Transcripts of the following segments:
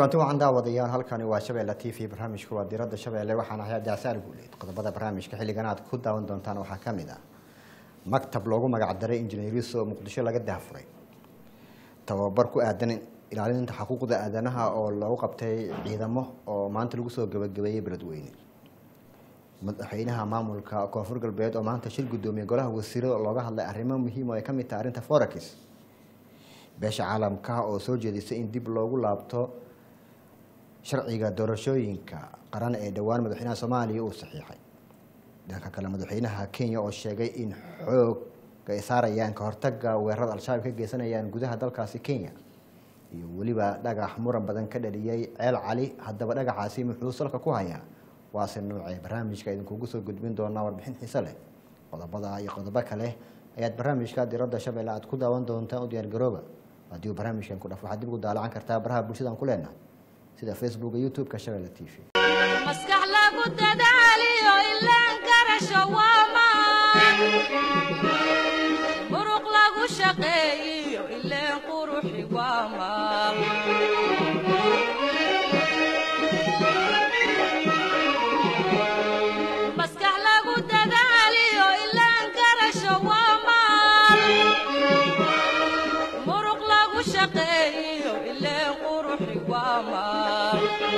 kulanti wacan daawadayaal halkani waa shabeelle t v barnaamijku waa diradda shabeelle waxaan ahay abdicasaar guuleed qodobada barnaamijka xilligan aad ku daawan doontaan waxaa ka mid ah maktab loogu magacdaray injineeriso oo muqdisho laga daafuray tababar ku aadan ilaalinta xuquuqda aadanaha oo lagu qabtay ciidamo oo maanta lagu soo gabagabeeyey beledweyne madaxweynaha maamulka koonfur galbeed oo maanta shir gudoomiye golaha wasiirada looga hadlay arrimo muhiim oo ay ka mid tahay arrinta forex beesha caalamka oo soo jeedisay in dib loogu laabto sharciga doorashooyinka qaran ee dhowaan madaxweynaha soomaaliya uu saxiixay dhanka kale madaxweynaha kenya oo sheegay in xooga ay saarayaan ka hortaga weerarada al-shabaab ka geysanayaan gudaha dalkaasi kenya iyo weliba dhagax muran badan ka dhaliyey ceel cali haddaba dhagaxaasi muxuu salka ku hayaa waase noocee barnaamijka idinkugu soo gudbin doonaa warbixin xiise leh qodobada iyo qodobo kale ayaad barnaamijka diradda shabeelle aad ku daawan doontaan u diyaargarooba haddii uu barnaamijkan ku dhaf waxaad dib ugu daalacan kartaa baraha bulshadaan ku leenahay sida facebook iyo youtube-ka shabeelle t v maskax lagu dadaaliyo ilaan garasho waa maan muruq lagu shaqeeyiyo ileen quruxi waa maan maskax lagu dadaaliyo ilaan garasho waa maan muruq lagu shaqeeyiyo ileen quruxi waa maan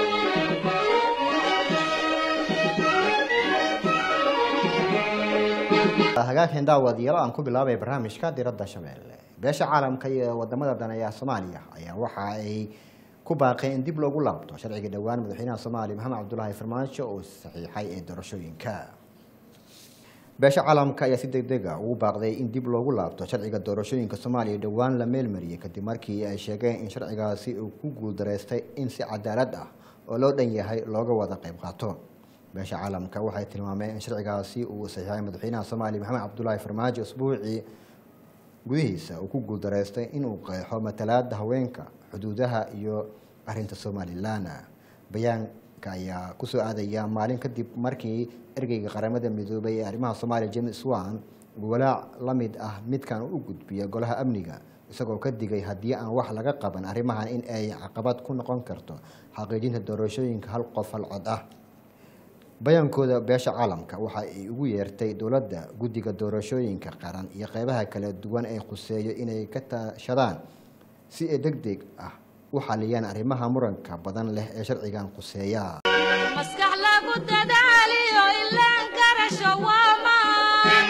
hagaageen daawadayaal aan ku bilaabay barnaamijka diradda shabeelle beesha caalamka iyo wadamada daneeya soomaaliya ayaa waxa ay ku baaqeen in dib loogu laabto sharciga dhowaan madaxweynaha soomaaliya maxamed cabdulaahi farmaajo oo saxiixay ee doorashooyinka beesha caalamka ayaa si deg deg a ugu baaqday in dib loogu laabto sharciga doorashooyinka soomaaliya dhowaan la meelmariyey kadib markii ay sheegeen in sharcigaasi uu ku guuldareystay in si cadaalad ah oo loo dhan yahay looga wada qayb qaato beesha caalamka waxay tilmaameen in sharcigaasi uu saxiixay madaxweynaha soomaaliya maxamed cabdulaahi farmaajo usbuucii gudihiisa uu ku guuldareystay inuu qeexo matalaada haweenka xuduudaha iyo arinta somalilan bayaanka ayaa kusoo aadaya maalin kadib markii ergeyga qaramada midoobay ee arrimaha soomaaliya james wan uu walaac la mid ah midkan u gudbiya golaha amniga isagoo ka digay haddii aan wax laga qaban arrimahan in ay caqabad ku noqon karto xaqiijinta doorashooyinka hal qof hal cod ah bayaankooda beesha caalamka waxa ay ugu yeertay dowladda guddiga doorashooyinka qaran iyo qeybaha kala duwan ee khuseeyo inay ka tashadaan si ay deg deg ah u xaliyaan arrimaha muranka badan leh ee sharcigan khuseeya maskax lagu dadaaliyo ilaan garasho waa maan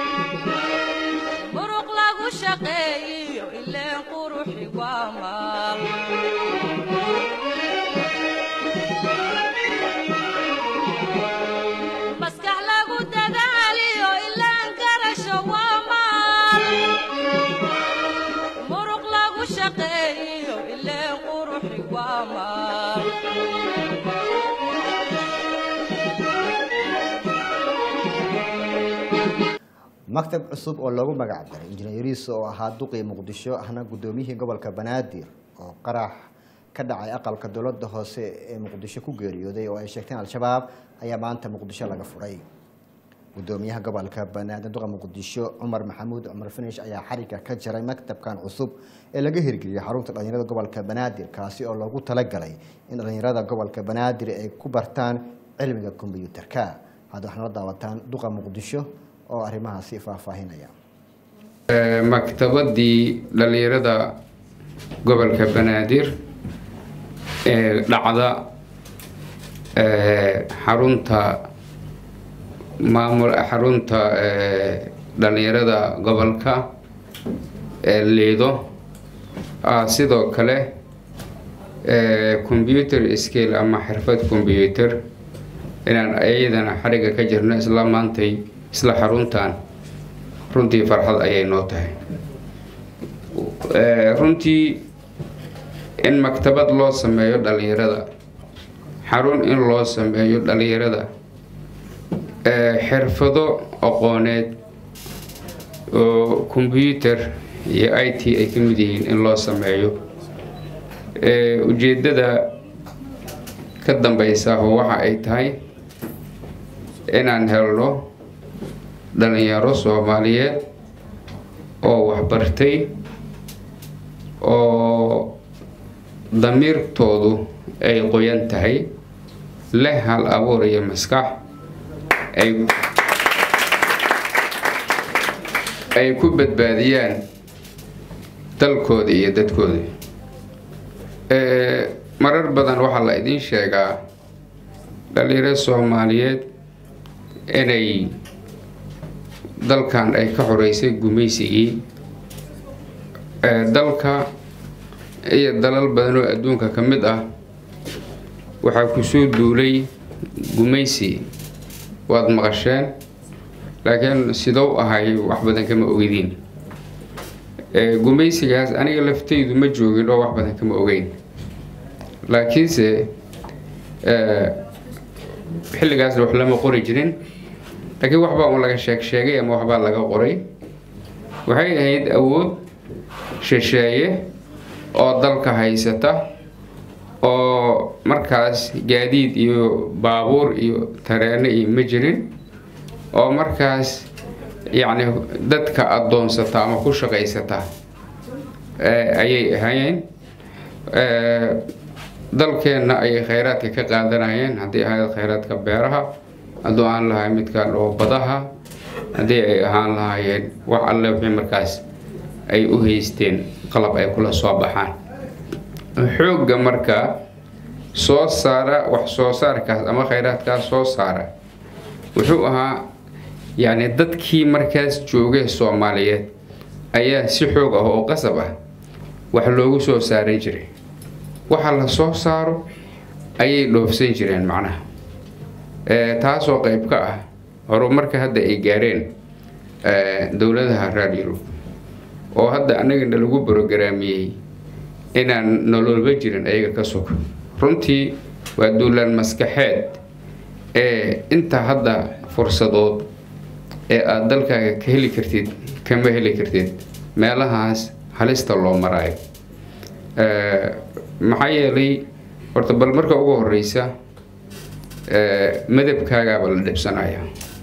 muruq lagu shaqeeyiyo ileen quruxi waa maan maskax lagu dadaaliyo ilaan garasho waa maan muruq lagu shaqeeyiyo ileen quruxi waa maan maktab cusub oo loogu magac daray injineeriis oo ahaa duqii muqdisho ahna gudoomiyihii gobolka banaadir oo qarax ka dhacay aqalka dowladda hoose ee muqdisho ku geeriyooday oo ay sheegteen al-shabaab ayaa maanta muqdisho laga furay gudoomiyaha gobolka banaadir duqa muqdisho cumar maxamuud cumar finish ayaa xariga ka jaray maktabkan cusub ee laga hirgeliyay xarunta dhalinyarada gobolka banaadir kaasi oo loogu talagalay in dhalinyarada gobolka banaadir ay ku bartaan cilmiga kombyuutarka hadda waxaana la daawataan duqa muqdisho oo arrimahaasi faahfaahinaya maktabadii dhalinyarada gobolka banaadir ee dhacda xarunta maamul xarunta dhalinyarada gobolka ee liido sidoo kale computer skill ama xirfad computer inaan iyadana xariga ka jirno isla maantay isla xaruntan runtii farxad ayay noo tahay runtii in maktabad loo sameeyo dhalinyarada xarun in loo sameeyo dhalinyarada xirfado aqooneed oo combyuter iyo i t ay ka mid yihiin in loo sameeyo ujeedada ka dambeysa oo waxa ay tahay inaan helno dhalinyaro soomaaliyeed oo waxbartay oo damiirtoodu ay qoyan tahay leh hal abuur iyo maskax ay ay ku badbaadiyaan dalkooda iyo dadkooda marar badan waxaa la idiin sheegaa dhalinyaro soomaaliyeed inay dalkan ay ka xoreysay gumaysigii dalka iyo dalal badan oo adduunka ka mid ah waxaa kusoo duulay gumaysi waad maqasheen laakiin sidou ahay wax badan kama ogediin gumaysigaas aniga laftaydu ma joogin oo wax badan kama ogeyn laakiinse xilligaasna wax lama qori jirin laakiin waxbaa un laga sheeg sheegay ama waxbaa laga qoray waxay ahayd awood shisheeye oo dalka haysata oo markaas gaadiid iyo baabuur iyo tareeno iyo ma jirin oo markaas yacni dadka addoonsata ama ku shaqaysata ayay ahaayeen dalkeenna ayay khayraadka ka qaadanayeen haddii ahayd khayraadka beeraha hadduu aan lahay midka dhoo badaha haddii ay ahaan lahaayeen wax alle wixii markaas ay u haysteen qalab ay kula soo baxaan xoogga marka soo saara wax soo saarkaas ama khayraadkaas soo saara wuxuu ahaa yacni dadkii markaas joogay soomaaliyeed ayaa si xoog ah oo qasab ah wax loogu soo saaran jiray waxa la soo saaro ayay dhoofsan jireen macnaha taasoo qayb ka ah horumarka hadda ay gaareen dowladaha reer yurub oo hadda annagana lagu brogaraamiyey inaan nololba jirin ayaga ka sug runtii waa duulaan maskaxeed ee inta hadda fursadood ee aada dalkaaga ka heli kartid kama heli kartid meelahaas halista loo maraayo maxaa yeelay horta bal marka ugu horeysa madabkaagaaba la dhibsanaya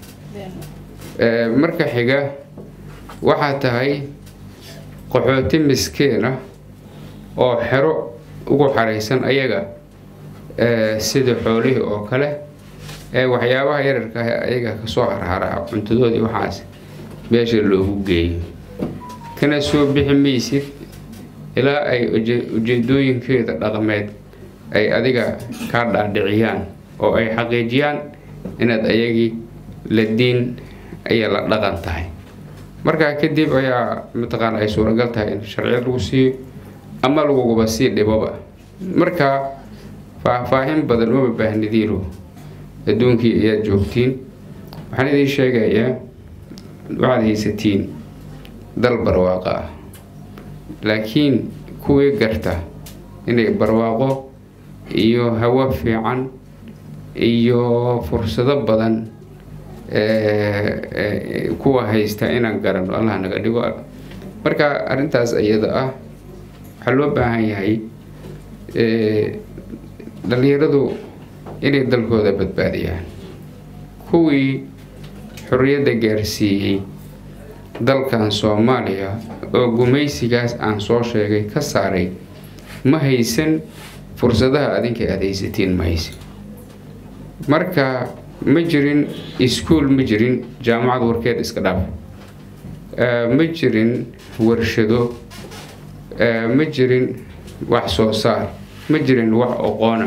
marka xiga waxaa tahay qaxooti miskiina oo xero ugu xaraysan ayaga sida xoolihii oo kale ee waxyaabaha yararka ah ayaga kasoo harharaa cuntadoodii waxaas meesha loogu geeyo kana soo bixi maysid ilaa ay ujeedooyinkeeda dhaqameed ay adiga kaa dhaadhiciyaan oo ay xaqiijiyaan inaad ayagii la diin ayaa la dhaqan tahay markaa kadib ayaa mataqaana ay suuragal tahay in sharciyad lagu siiyo ama laguguba sii dhiboba marka faahfaahin badan uma baahnidiino adduunkii ayaad joogtiin waxaan idiin sheegayaa waxaad haysatiin dal barwaaqo ah laakiin kuwii garta inay barwaaqo iyo hawo fiican iyo fursado badan kuwa haysta inaan garano allah naga dhigo marka arrintaas iyada ah waxaa loo baahan yahay dhalinyaradu inay dalkooda badbaadiyaan kuwii xorriyadda gaarsiiyey dalkan soomaaliya oo gumaysigaas aan soo sheegay ka saaray ma haysan fursadaha adinka aada haysatiin ma haysan marka ma jirin iskuol ma jirin jaamacad warkeed iska dhaaf ma jirin warshado ma jirin wax soo saar ma jirin wax oqoona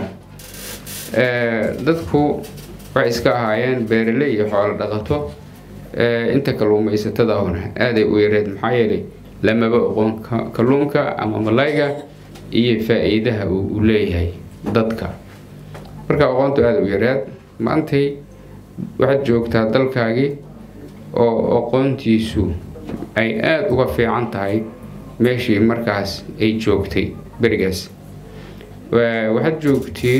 dadku waxay iska ahaayeen beeraley iyo xoolo dhaqato inta kalluumaysatada ahuna aaday u yareed maxaa yeelay lamaba oqoon kalluunka ama malayga iyo faa-iidaha uu leeyahay dadka marka aqoontu aada u yareed maantay waxaad joogtaa dalkaagii oo aqoontiisu ay aada uga fiican tahay meeshii markaas ay joogtay berigaas waxaad joogtiin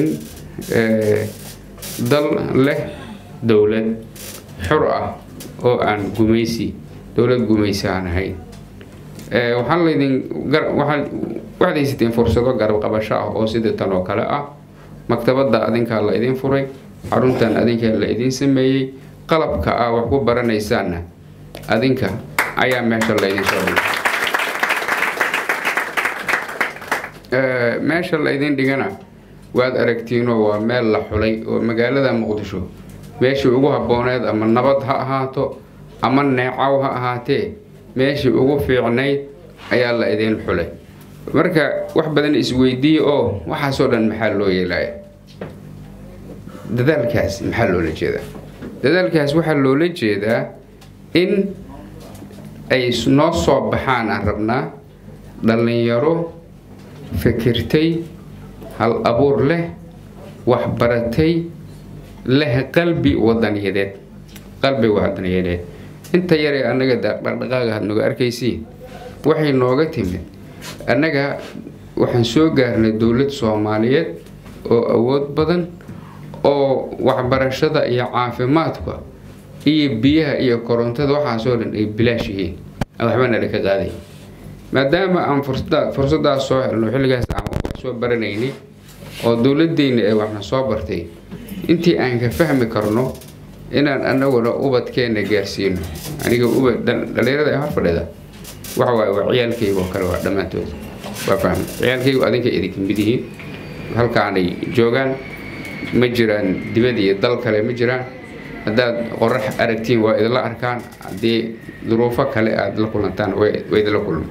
dal leh dowlad xor ah oo aan gumaysi dowlad gumaysi aan ahayn waxaan laydin waxaad haysateen fursado garab qabasho ah oo sida tan oo kale ah maktabadda adinkaa la idin furay xaruntan adinkaa la idin sameeyey qalabka ah wax ku baranaysaanna adinka ayaa meesha laydin soo dhigay eh, meesha laydin dhigana waad aragtiinoo waa meel la xulay oo magaalada muqdisho meeshii ugu habbooneed ama nabad ha ahaato ama neecaw ha ahaatee meeshii ugu fiicnayd ayaa la idin xulay marka wax badan isweydiiye oo waxaasoo dhan maxaa loo yeelaya dadaalkaas maxaa loola jeedaa dadaalkaas waxaa loola jeedaa in ay noo soo baxaan aan rabnaa dhallinyaro fikirtay hal abuur leh waxbaratay leh qalbi wadaniyadeed qalbi wadaniyadeed inta yaree annaga da- dhaqdhaqaaga had noga arkaysiin waxay nooga timid annaga waxaan soo gaarnay dowlad soomaaliyeed oo awood badan oo waxbarashada iyo caafimaadka iyo biyaha iyo korontada waxaasoo dhan ay bilaash yihiin aan waxba nala ka qaaday maadaama aan fursada fursadaas soo helno xilligaas aan wax soo baranaynay oo dowladdeena ee waxna soo bartay intii aan ka fahmi karno inaan anaguna ubadkeena gaarsiino aniga uba dhal- dhalinyarada ee hor fadhida waxa waaye waa ciyaalkayga oo kale waa dhammaantood waa fahmi ciyaalkaygu adinka idinka mid yihiin halkaanay joogaan ma jiraan dibad iyo dal kale ma jiraan haddaad qorax aragtiin waa idinla arkaan haddii duruufo kale aada la kulantaan way way idinla kulma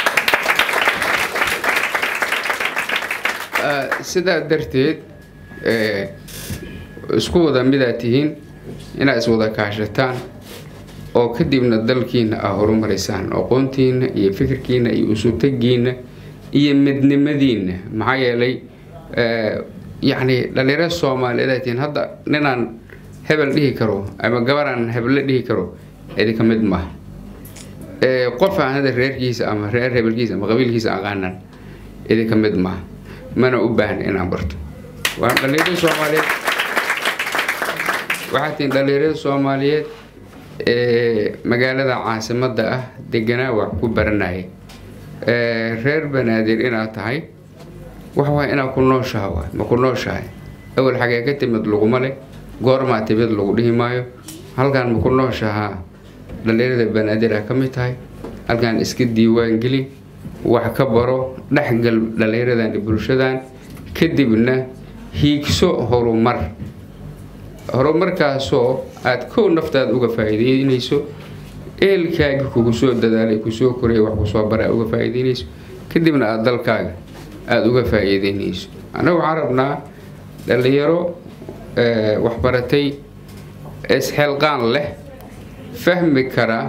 Ah, sidaa darteed eh, isku wada midaad tihiin inaad iswada kaashataan oo kadibna dalkiina aa horumarisaan aqoontiina iyo fikirkiina iyo usutagiina iyo midnimadiina maxaa yeelay eh, yacni dhalinyaro soomaaliyeed aad tihiin hadda ninaan hebel dhihi karo ama gabaraan heble dhihi karo idinka mid maaha Eh, qof aan hada reerkiisa ama reer hebelkiisa ama qabiilkiisa aqaanan idinka mid maaha mana u baahna inaan barto waa dhalinyarada soomaaliyeed waxaa tihiin dhalinyarada soomaaliyeed ee magaalada caasimadda ah deganaa wax ku baranaya Eh, reer banaadir inaad tahay waxa waay inaad ku nooshaha waay ma ku nooshahay awal xagee ka timid laguma leh goormaa timid lagu dhihi maayo halkaan ma ku nooshahaa dhalinyarada banaadir ah ka mid tahay halkaan iska diiwaan geli wax ka baro dhexgal dhalinyaradan iyo bulshadan kadibna hiigso horumar horumarkaasoo aada kow naftaada uga faa'iideynayso ehelkaaga kugu soo dadaalay kusoo koraya wax kusoo bara aad uga faa'iideynayso kadibna aada dalkaaga aada uga faa'iideynayso annaga waxaan rabnaa dhalinyaro eh, waxbaratay isxilqaan leh fahmi kara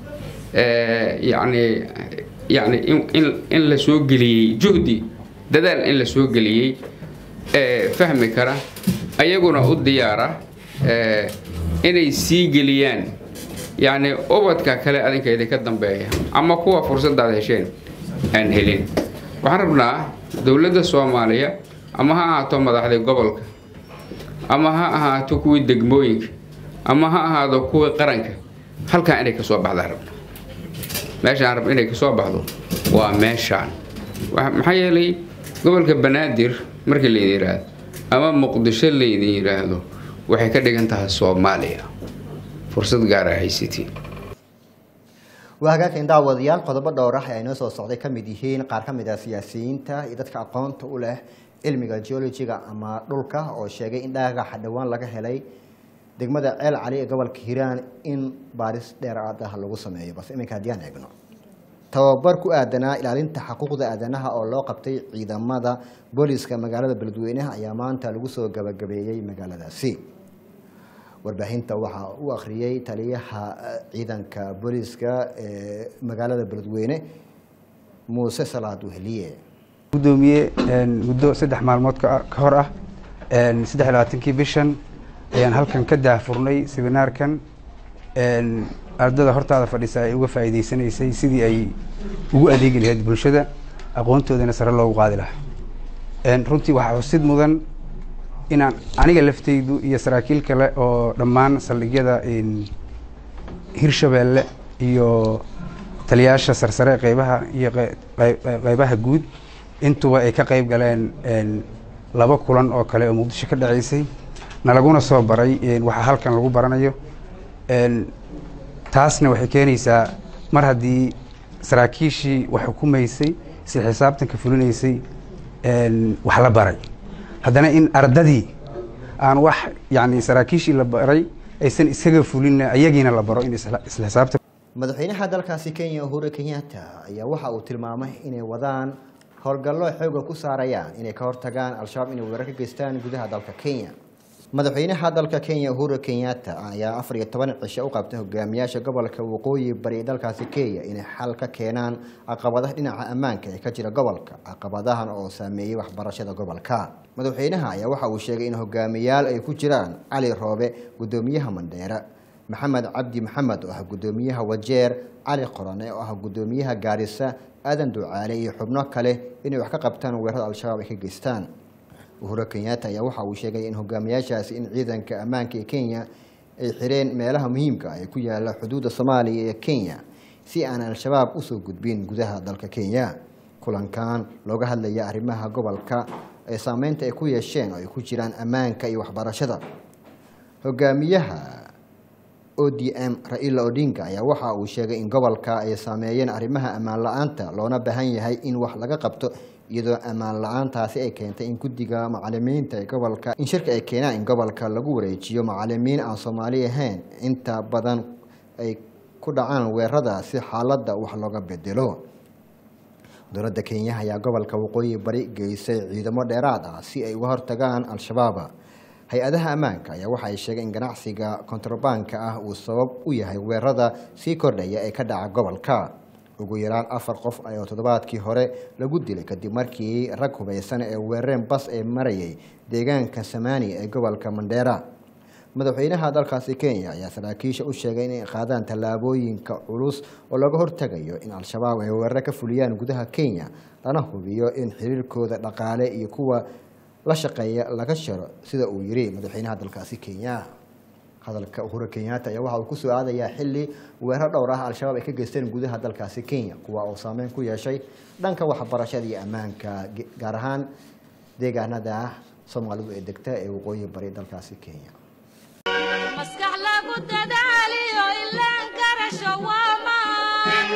eh, yacni yacni in, in, in la soo geliyey juhdi dadaal in la soo geliyey eh, fahmi kara ayaguna u diyaara eh, inay sii geliyaan yacni ubadka kale adinka idinka dambeeya ama kuwa fursadaad hesheen aan helin waxaan rabnaa dowladda soomaaliya ama ha ahaato madaxda gobolka ama ha ahaato kuwii degmooyinka ama ha ahaado kuwii qaranka halkan inay kasoo baxdaan rabna meeshaan rab inay kasoo baxdo waa meeshaan Wa- maxaa yeelay gobolka banaadir markii laydin yidhaahdo ama muqdisho laydin yidhaahdo waxay ka dhigan tahay soomaaliya fursad gaara haysatiin waa hagaagkan daawadayaal qodobo dhowr ah ee ay noo soo socday ka mid yihiin qaar ka mid ah siyaasiyiinta iyo dadka aqoonta u leh cilmiga geologiga ama dhulka oo sheegay in dhagaxa dhowaan laga helay degmada ceel cali ee gobolka hiiraan in baaris dheeraad ah lagu sameeyo balse iminka haddii aan eegno tababar ku aadanaa ilaalinta xuquuqda aadanaha oo loo qabtay ciidamada booliska magaalada beledweynaha ayaa maanta lagu soo gabagabeeyey magaaladaasi warbaahinta waxaa u akhriyey taliyaha eh, ciidanka booliska ee magaalada beledweyne muuse salaad weheliye gudoomiye een, muddo saddex maalmood ka ka hor ah een, saddex iyo labaatankii bishan ayaan halkan ka daahfurnay seminaarkan een, ardada hortaada fadhisa ay uga faa'iideysanaysay sidii ay ugu adeegi lahayd bulshada aqoontoodana sare loogu qaadi lahaa een, runtii waxaa xusid mudan inaan aniga laftaydu iyo saraakiil kale oo dhammaan saldhigyada een, hirshabeelle iyo taliyaasha sarsare qeybaha iyo qey- qey- qeybaha guud intuba ay ka qeyb galeen een, laba kulan oo kale oo muqdisho ka dhaceysay nalaguna soo baray een, waxa halkan lagu baranayo een, taasna waxay keenaysaa mar haddii saraakiishii wax xukumaysay si xisaabtanka fulinaysay een, wax la baray haddana in ardadii aan wax yani saraakiishii la baray aysan isaga fulinna ayagiina la baro in isla isla xisaabta madaxweynaha dalkaasi kenya uhuru kenyatta ayaa waxa uu tilmaamay inay wadaan howlgallo xooga ku saarayaan inay ka hortagaan al-shabaab inay weerar ka geystaan gudaha dalka kenya madaxweynaha dalka kenya uhuru kenyatta ayaa afar iyo toban cisho u qabtay hogaamiyaasha gobolka waqooyi bari ee dalkaasi kenya inay xal ka keenaan caqabadaha dhinaca ammaanka ee ka jira gobolka caqabadahan oo saameeyey waxbarashada gobolka madaxweynaha ayaa waxa uu sheegay in hogaamiyaal ay ku jiraan cali roobe gudoomiyaha mandheera maxamed cabdi maxamed oo ah gudoomiyaha wajeer cali qorane oo ah gudoomiyaha gaarisa aadan ducaale iyo xubno kale inay wax ka qabtaan weerarada al-shabaab ay ka geystaan uhuru kenyatta ayaa waxa uu sheegay in hogaamiyaashaasi in ciidanka ammaanka ee kenya ay xireen meelaha muhiimka ah ee ku yaala xuduudda soomaaliya ee kenya si aan al-shabaab usoo gudbin gudaha dalka kenya kulankan looga hadlaya arrimaha gobolka ee saameynta ay ku yeesheen oo ay ku jiraan ammaanka iyo waxbarashada hogaamiyaha o d m raila odinga ayaa waxa uu sheegay in gobolka ay saameeyeen arrimaha ammaan la-aanta loona baahan yahay in wax laga qabto iyadoo ammaan la-aantaasi ay keentay in guddiga macalimiinta ee gobolka in shirka ay keenaan in gobolka lagu wareejiyo macalimiin aan soomaali ahayn inta badan ay ku dhacaan weerarada si xaaladda wax looga bedelo dowladda kenya ayaa gobolka waqooyi bari geysay ciidamo dheeraad ah si ay uga hortagaan al-shabaab hay-adaha ammaanka ayaa waxa ay sheegeen in ganacsiga kontrabanka ah uu sabab u yahay weerarada sii kordhaya ee ka dhaca gobolka ugu yaraan afar qof oo toddobaadkii hore lagu dilay kadib markii rag hubaysan ee weerareen bas ee marayay deegaanka samaani ee gobolka mandheera madaxweynaha dalkaasi kenya ayaa saraakiisha u sheegay inay qaadaan tallaabooyinka culus oo looga hortagayo in al-shabaab ay weeraro ka fuliyaan gudaha kenya lana hubiyo in xiriirkooda dhaqaale iyo kuwa la shaqeeya laga sharo sida uu yiri madaxweynaha dalkaasi kenya hadalka uhuru kenyatta ayaa waxa uu kusoo aadayaa xili weerar dhowr ah al-shabaab ay ka geysteen gudaha dalkaasi kenya kuwa oo saameyn ku yeeshay dhanka waxbarashada iyo ammaanka gaar ahaan deegaanada soomaalidu ee degta ee waqooyi bari dalkaasi kenya maskax lagu dadaaliyo ilaan garasho waa maan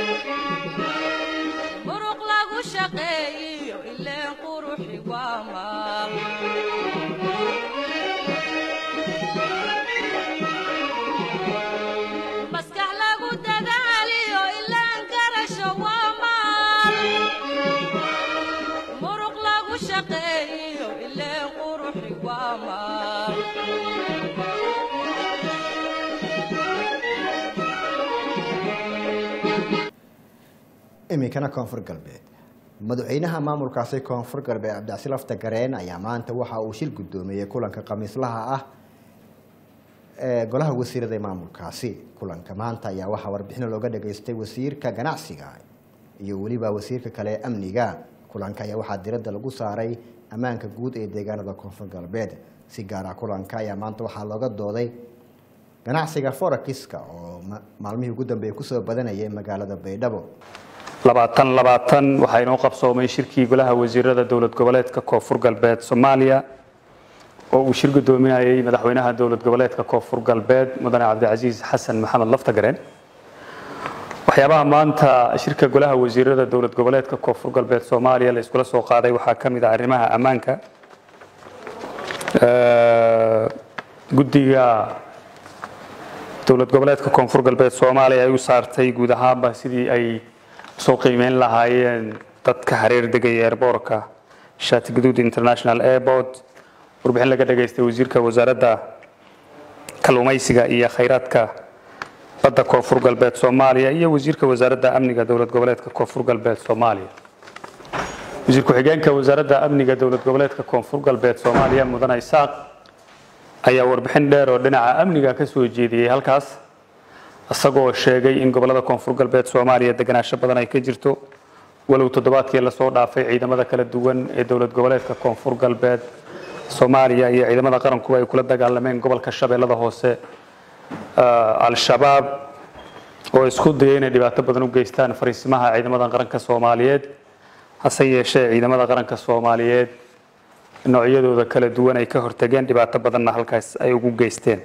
muruq lagu shaqeeyiyo ileen quruxi waa maan maskax lagu dadaaliyo ilaan garasho waa maan muruq lagu shaqeeyiyo ileen quruxi waa maan iminkana koonfur galbeed madaxweynaha maamulkaasi koonfur galbeed cabdicasi lafta gareen ayaa maanta waxa uu shil guddoomiyey kulanka khamiislaha ah ee golaha wasiirada ee maamulkaasi kulanka maanta ayaa waxaa warbixino looga dhageystay wasiirka ganacsiga iyo weliba wasiirka kale ee amniga kulanka ayaa waxaa diradda lagu saaray ammaanka guud ee deegaanada koonfur galbeed si gaara kulanka ayaa maanta waxaa looga dooday ganacsiga forakiska oo maalmihii ugu dambeeyay kusoo badanayay magaalada baydhabo labaatan labaatan waxaa inoo qabsoomay shirkii golaha wasiirada dowlad goboleedka koonfur galbeed soomaaliya oo uu shir gudoominayay madaxweynaha dowlad goboleedka koonfur galbeed mudane cabdicasiis xasan maxamed laftagareen waxyaabaha maanta shirka golaha wasiirada dowlad goboleedka koonfur galbeed soomaaliya la iskula soo qaaday waxaa ka mid ah arrimaha ammaanka guddiga dowlad goboleedka koonfur galbeed soomaaliya ay u saartay guud ahaanba sidii ay soo qiimeyn lahaayeen dadka hareer degaya airboortka shaati guduud international airport warbixin laga dhageystay wasiirka wasaaradda kalluumaysiga iyo khayraadka badda koonfur galbeed soomaaliya iyo wasiirka wasaaradda amniga dowlad goboleedka koonfur galbeed soomaaliya wasiir ku-xigeenka wasaaradda amniga dowlad goboleedka koonfur galbeed soomaaliya mudane isaaq ayaa warbixin dheer oo dhinaca amniga ka soo jeediyey halkaas isagoo sheegay in gobolada koonfur galbeed soomaaliya deganaansho badan ay ka jirto walow toddobaadkii lasoo dhaafay ciidamada kala duwan ee dowlad goboleedka koonfur galbeed soomaaliya iyo ciidamada qarankuba ay kula dagaalameen gobolka shabeellada hoose al-shabaab oo isku dayay inay dhibaato badan u geystaan fariisimaha ciidamada qaranka soomaaliyeed hase yeeshee ciidamada qaranka soomaaliyeed noocyadooda kala duwan ay ka hortageen dhibaato badanna halkaas ay ugu geysteen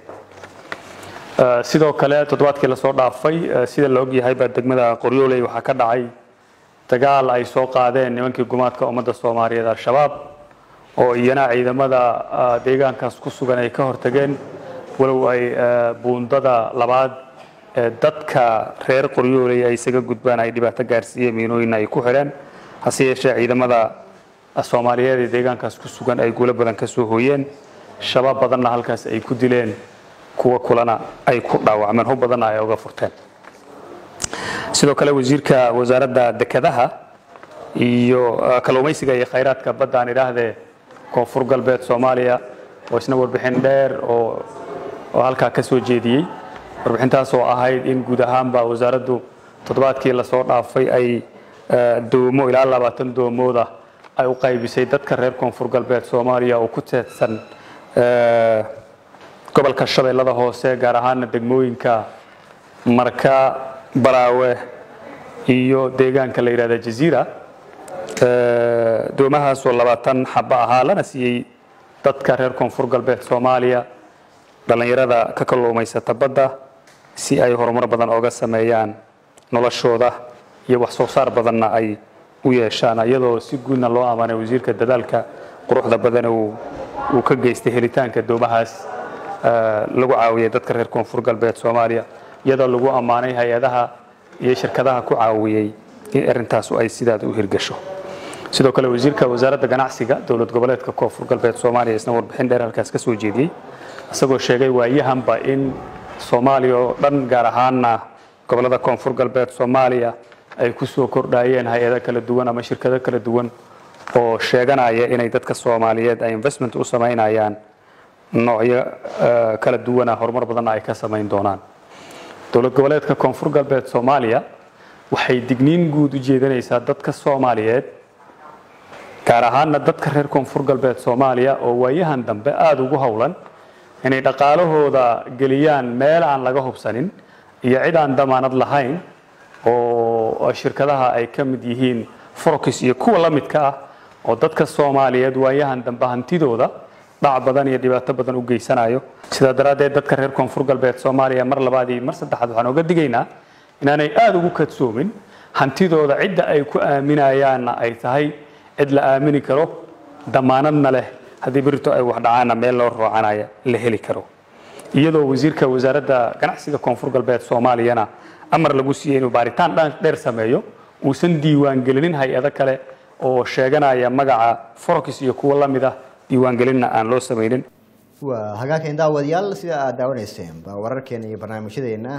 sidoo kale toddobaadkii lasoo dhaafay sida la ogyahay baa degmada qoryooley waxaa ka dhacay dagaal ay soo qaadeen nimankii gumaadka ummadda soomaaliyeed al-shabaab oo iyana ciidamada deegaankaas ku sugan ay ka hortageen walow ay buundada labaad ee dadka reer qoryooley ay isaga gudbaan ay dhibaato gaarsiiyeen miinooyinna ay ku xidheen hase yeeshee ciidamada soomaaliyeed ee deegaankaas ku sugan ay guulo badan ka soo hooyeen shabaab badanna halkaas ay ku dileen kuwa kulana ay ku dhaawacmeen hub badanna ay uga furteen sidoo kale wasiirka wasaaradda dekedaha iyo kalluumaysiga iyo khayraadka badda aan idhaahdee koonfur galbeed soomaaliya oo isna warbixin dheer oo oo halkaa ka soo jeediyey warbixintaas oo ahayd in guud ahaanba wasaaraddu toddobaadkii lasoo dhaafay ay doomo ilaa labaatan doomooda ay u qaybisay dadka reer koonfur galbeed soomaaliya oo ku teedsan gobolka shabeellada hoose gaar ahaana degmooyinka marka baraawe iyo deegaanka la yidhahda jaziira doomahaas oo labaatan xaba ahaa lana siiyey dadka reer koonfur galbeed soomaaliya dhallinyarada ka kalluumaysata badda si ay horumar badan oga sameeyaan noloshooda iyo wax soo saar badanna ay u yeeshaan iyadoo si guudna loo ammaanay wasiirka dadaalka quruxda badan uu ka geystay helitaanka doomahaas lagu caawiyay dadka reer koonfur galbeed soomaaliya iyadoo lagu ammaanay hay-adaha iyo shirkadaha ku caawiyey in arrintaasu ay sidaada u hirgasho sidoo kale wasiirka wasaaradda ganacsiga dowlad goboleedka koonfur galbeed soomaaliya isna warbixin dheer halkaas ka soo jeediyey isagoo sheegay waayahanba in soomaaliya oo dhan gaar ahaana gobolada koonfur galbeed soomaaliya ay ku soo kordhayeen hay-ado kala duwan ama shirkado kala duwan oo sheeganaya inay dadka soomaaliyeed ay investment u samaynayaan noocyo kala duwana horumar badanna ay ka samayn doonaan dowlad goboleedka koonfur galbeed soomaaliya waxay digniin guud u jeedinaysaa dadka soomaaliyeed gaar ahaana dadka reer koonfur galbeed soomaaliya oo waayahan dambe aada ugu howlan inay dhaqaalahooda geliyaan meel aan laga hubsanin iyo cid aan damaanad lahayn oo shirkadaha ay ka mid yihiin forox iyo kuwa la midka ah oo dadka soomaaliyeed waayahan dambe hantidooda dhac badan iyo dhibaato badan u geysanayo sidaa daraaddeed dadka reer koonfur galbeed soomaaliya mar labaad iyo mar saddexaad waxaan oga digaynaa inaanay aada ugu kadsoomin hantidooda cidda ay ku aaminayaanna ay tahay cid la aamini karo damaanadna leh haddii berito ay wax dhacaanna meel loo roocanaya la heli karo iyadoo wasiirka wasaaradda ganacsiga koonfur galbeed soomaaliyana amar lagu siiyey inuu baaritaan dheer sameeyo uusan diiwaangelinin hay-ado kale oo sheeganaya magaca forox iyo kuwo la mid ah diiwaangelinna aan loo samaynin waa hagaagkeen daawadayaal sida aada daawanayseen baa wararkeena iyo barnaamijyadeena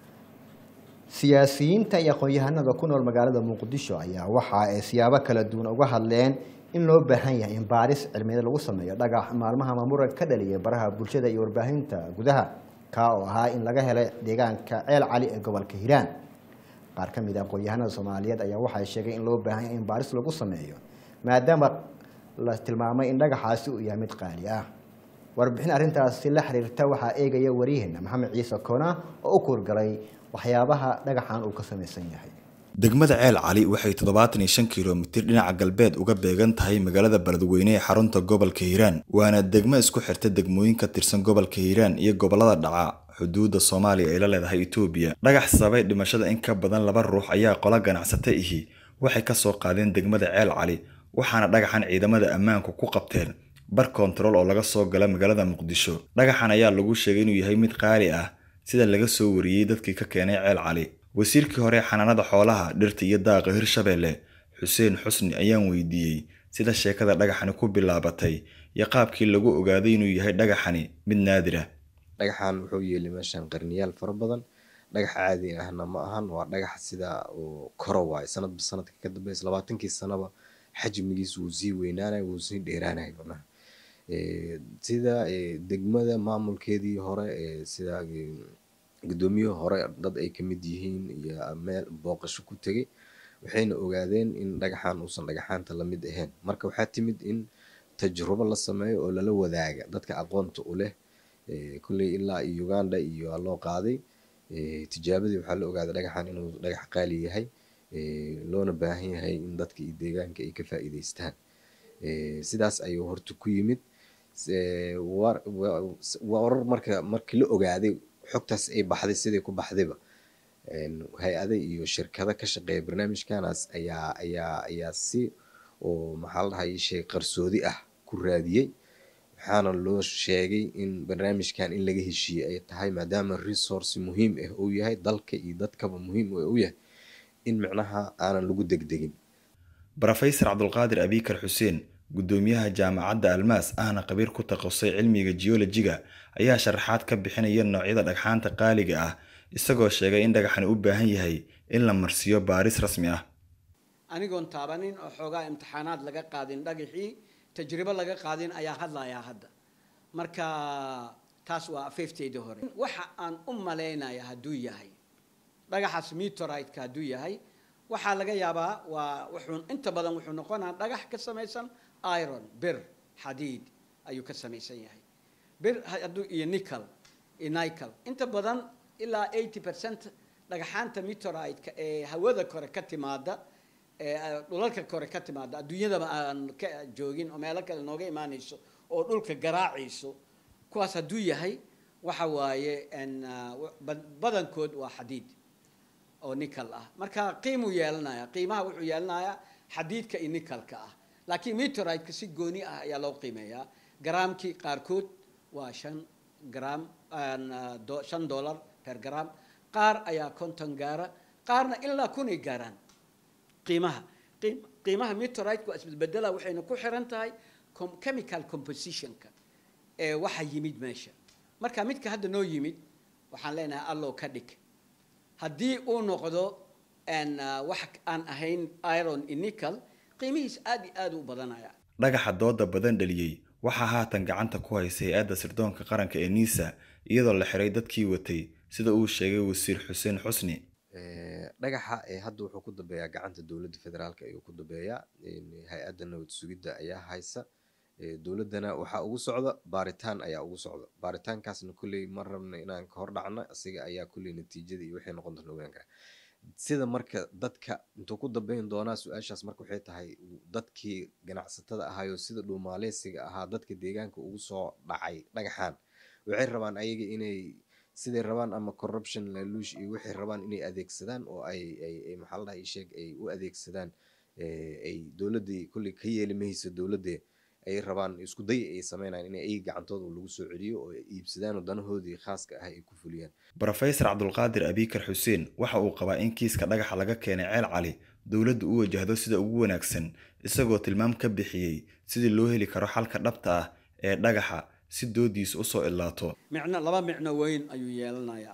siyaasiyiinta iyo aqoon-yahanada ku nool magaalada muqdisho ayaa waxa ay siyaabo kala duwan uga hadleen in loo baahan yahay in baaris cilmiyeed lagu sameeyo dhagax maalmaha mamuran ka dhaliyay baraha bulshada iyo warbaahinta gudaha kaa oo ahaa in laga helay deegaanka ceel cali ee gobolka hiiraan qaar ka mid a aqoon-yahanada soomaaliyeed ayaa waxay sheegay in loo baahan yahay in baaris lagu sameeyo maadaama la tilmaamay in dhagaxaasi uu yahay mid qaali ah warbixin arrintaasi la xiriirta waxaa eegaya waryaheena maxamed ciise koona oo u kuurgalay waxyaabaha dhagaxan uu ka samaysan yahay degmada ceel cali waxay toddobaatan iyo shan kilomitir dhinaca galbeed uga beegan tahay magaalada beledweyne ee xarunta gobolka hiiraan waana degmo isku xirta degmooyin ka tirsan gobolka hiiraan iyo gobolada dhaca xuduudda soomaaliya ay la leedahay etoobiya dhagax sababay dhimashada in ka badan laba ruux ayaa qola ganacsata ihi waxay ka soo qaadeen degmada ceel cali waxaana dhagaxan ciidamada ammaanku ku qabteen bar kontarool oo laga soo gala magaalada muqdisho dhagaxan ayaa lagu sheegay inuu yahay mid qaali ah sida laga soo wariyey dadkii ka keenay ceel cali wasiirkii hore xanaanada xoolaha dhirta iyo daaqa hirshabeelle xuseen xusni ayaan weydiiyey sida sheekada dhagaxani ku bilaabatay iyo qaabkii lagu ogaaday inuu yahay dhagaxani mid naadir ah dhagaxan wuxuu yeelay meeshan qarniyaal fara badan dhagax caadi ahna ma ahan waa dhagax sida uu koro waayo sanadba sanadka ka dambeysa labaatankii sanaba xajmigiisa wuu sii weynaanaya wuu sii dheeraanaya macnaha sida degmada maamulkeedii hore sida gudoomiyihii hore dad ay kamid yihiin iyo meel booqasho ku tegay waxayna ogaadeen in dhagaxan uusan dhagaxaanta lamid ahayn marka waxaa timid in tajrubo la sameeyo oo lala wadaaga dadka aqoonta u leh kulley ilaa iyo uganda iyo loo qaaday tijaabadii waxaa la ogaaday dhagaxan inuu dhagax qaali yahay loona baahan yahay in dadka iyo deegaanka ay ka faa'iidaystaan sidaas ayuu horta ku yimid warar marka markii la ogaaday xogtaas ay baxday siday ku baxdayba hay-ada iyo shirkado ka shaqeeya barnaamijkanaas ayaa ayaa ayaa si oo maxaa la dhahay shay qarsoodi ah ku raadiyey waxaana loo sheegay in barnaamijkan in laga heshiiyey ay tahay maadaama resource muhiim ah uu yahay dalka iyo dadkaba muhiim u yahay in micnaha aanan lagu degdegin brofesor cabdulqaadir abikar xuseen guddoomiyaha jaamacadda almaas ahna khabiir ku takhasusay cilmiga geolojiga ayaa sharaxaad ka bixinaya noocyada dhagxaanta qaaliga ah isagoo sheegay in dhagaxani u baahan yahay in la marsiiyo baaris rasmi ah anigoon taabanin oo xoogaa imtixaanaad laga qaadin dhagaxii tajribo laga qaadin ayaa hadlayaa hadda marka taas waa afeefteydii hore waxa aan u malaynaya hadduu yahay dhagaxaas meteorite-ka hadduu yahay waxaa laga yaabaa waa wuxuu inta badan wuxuu noqonaa dhagax ka samaysan iron bir xadiid ayuu ka samaysan yahay bir hadduu iyo nickel iyo nickel inta badan ilaa eighty percent dhagaxaanta meteorite-ka ee hawada kore ka timaada ee dhulalka kore ka timaada adduunyadaba aan ka joogin oo meelo kale nooga imaanayso oo dhulka garaacayso kuwaas hadduu yahay waxa waaye badankood waa xadiid oo nickel ah marka qiimuu yeelanaya qiimaha wuxuu yeelanayaa xadiidka iyo nickelka ah laakiin meteorite-ka si gooni ah ayaa loo qiimeeyaa garaamkii qaarkood waa shan gram shan dollar per gram qaar ayaa konton gaara qaarna ilaa kunay gaaraan qiimaha qiimaha meteorite-ka waa isbedbedela waxayna ku xiran tahay chemical compositionka ee waxa yimid meesha marka midka hadda noo yimid waxaan leenahay allow ka dhig haddii uu noqdo wax aan ahayn iron iyo nickel qiimihiis aad iyo aad u badanaya dhagaxa dooda badan dhaliyey waxaa haatan gacanta ku haysa hay-adda sirdoonka qaranka ee niisa iyadoo la xiray dadkii watay sida uu sheegay wasiir xuseen xusni dhagaxa hadda wuxuu ku dambeeyaa gacanta dowladda federaalk ayuu ku dambeeyaa hay-adda nabad sugidda ayaa haysa dowladdana waxaa ugu socda baaritaan ayaa ugu socda baaritaankaasna kulley ma rabna inaan ka hor dhacno asiga ayaa kulley natiijada iyo waxay noqon doona ogaan kara sida marka dadka intuu ku dambeyn doonaa su-aashaas marka waxay tahay dadkii ganacsatada ahaayo sida dhuumaaleysiga ahaa dadka deegaanka ugu soo dhacay dhagaxaan waxay rabaan ayaga inay siday rabaan ama corruption laluush iyo waxay rabaan inay adeegsadaan oo ay ay maxaa la dhahay sheeg ay u adeegsadaan ay dowladdii kulley ka yeeli mahaysa dowladde ay rabaan isku day ay sameynayaan in ay gacantooda lagu soo celiyo oo ay iibsadaan oo danahoodii khaaska ah ay ku fuliyaan brofesor cabdulqaadir abikar xuseen waxa uu qabaa in kiiska dhagaxa laga keenay ceel cali dowladdu u wajahdo sida ugu wanaagsan isagoo tilmaam ka bixiyey sidii loo heli karo xalka dhabta ah ee dhagaxa si doodiisa usoo ilaato micno laba micno weyn ayuu yeelanayaa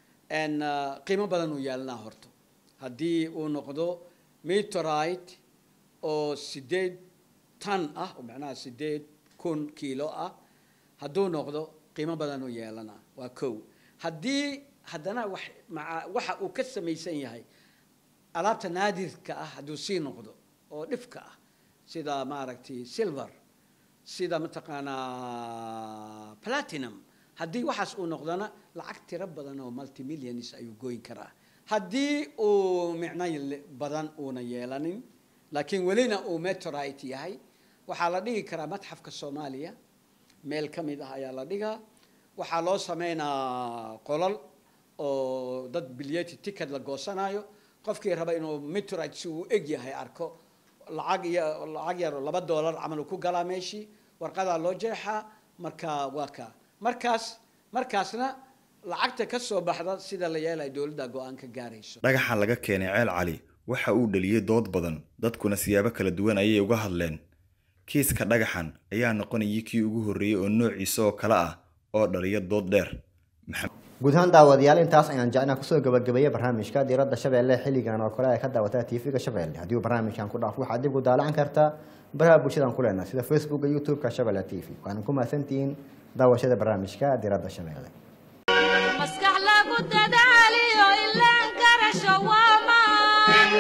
qiimo badan uu yeelanaa horta haddii uu noqdo meteorite oo sideed tan ah oo macnaha sideed kun kiilo ah hadduu noqdo qiimo badan uu yeelanaa waa kow haddii haddana wax maa waxa uu ka samaysan yahay alaabta naadirka ah hadduu sii noqdo oo dhifka ah sida maaragtay silver sida mataqaanaa platinum haddii waxaas uu noqdona lacag tiro badan oo multimillions ayuu goyn karaa haddii uu micno badan uuna yeelanin laakiin welina uu meteorite yahay waxaa la dhigi karaa matxafka soomaaliya meel ka mid ah ayaa la dhigaa waxaa loo sameynaa qolal oo dad bilyeti ticket la goosanayo qofkii raba inuu meteorite si uu eg yahay arko lacag iyo lacag yar oo laba doolar camal uu ku galaa meeshii warqadaa loo jeexaa marka waa ka markaas markaasna lacagta ka soo baxda sida la yeelaya dowladda go-aan ka gaarayso dhagaxa laga keenay ceel cali waxa uu dhaliyey dood badan dadkuna siyaabo kala duwan ayay uga hadleen kiiska dhagaxan ayaa noqonayay kii ugu horreeyey oo noociisa oo kale ah oo dhaliya dood dheer guud ahaan daawadayaal intaas ayaan jecnaa kusoo gabagabeeyey barnaamijka diiradda shabeelle xilligan oo kale ay ka daawataa tv-ga shabeelle haddii uu barnaamijkan ku dhaafo waxaad dib u daalacan kartaa baraha bulshadan ku leenahay sida facebooka youtube-ka shabeelle t v waana ku mahadsantihiin daawashada barnaamijka diiradda shabeelle maskax lagu dadaaliyo ilaan garasho waamaan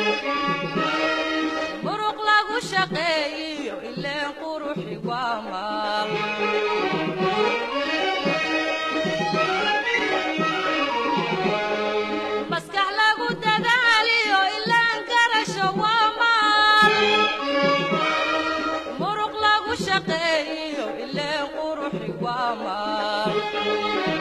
muruq lagu shaqeeyiyo ileen quruxi waamaan maskax lagu dadaaliyo ilaan garasho waamaan muruq lagu shaqeeyiyo ileen quruxi waamaan